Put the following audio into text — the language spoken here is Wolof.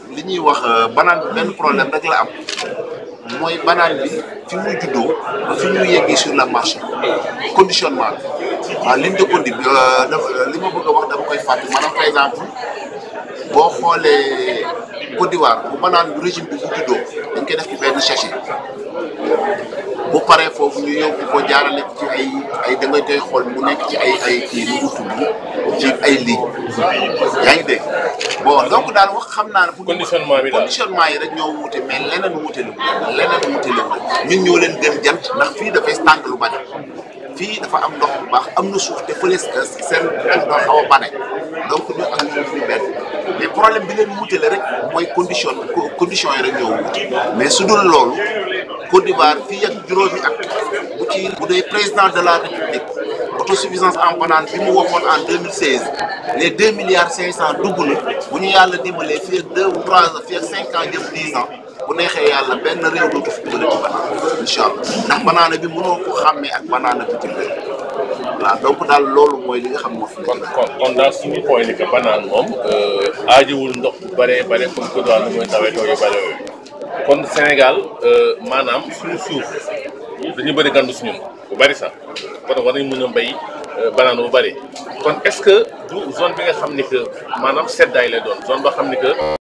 li ñuy wax banaan bi benn problème rek la am mooy banaan bi fi muy juddoo ba fi ñu yeggee sur le marché conditionnement bi waaw ligne de conduite bi li ma bëgg a wax dama koy fàtte maanaam par exemple boo xoolee Côte d'Ivoire bu banaan bu régime bi bu juddoo dañ koy def ci benn sachet bu paree foofu ñu yóbbu ko jaarale ci ay ay da ngay koy xool mu nekk ci ay ay kii nu mu tudd ci ay ligne yaa ngi dégg bon donc daal wax xam naa ne. pour conditionnement bi daal conditionnement yi rek ñoo wute mais leneen wute lu leneen wute lu ñun ñoo leen gën jant ndax fii dafay tànk lu bari fii dafa am ndox bu baax am na suuf te fële seen suuf dafa xaw a bane donc ñu ak ñun fii benn mais problème bi leen wutale rek mooy condition condition yi rek ñoo wute mais su dul loolu Côte d'Ivoire fii ak juróomi at bu ci bu dee président de la république autosuffisance en banane bi mu waxoon en 2016 les deux milliards cinq cent dugg na bu ñu yàlla dimbalee fii ak deux ou trois ans fii ak cinq ans jëm dix ans bu neexee yàlla benn réew dootu fi dugal ci banane incha allah ndax banaana bi mënoo ko xàmmee ak banaana bitim réew waaw donc daal loolu mooy li nga xam moo fi kon nekk. kon kon daal suñu point ni que banaan moom aajowul ndox bu bëree bare comme que daal mooy tawee taw yu bëri yooyu kon Sénégal maanaam suñu suuf dañu bëri gandu suñu bu bëri sax kon war nañu mën a mbéy banaan bu bëri kon est-ce que du zone bi nga xam ni que maanaam seddaay lay doon zone boo xam ni que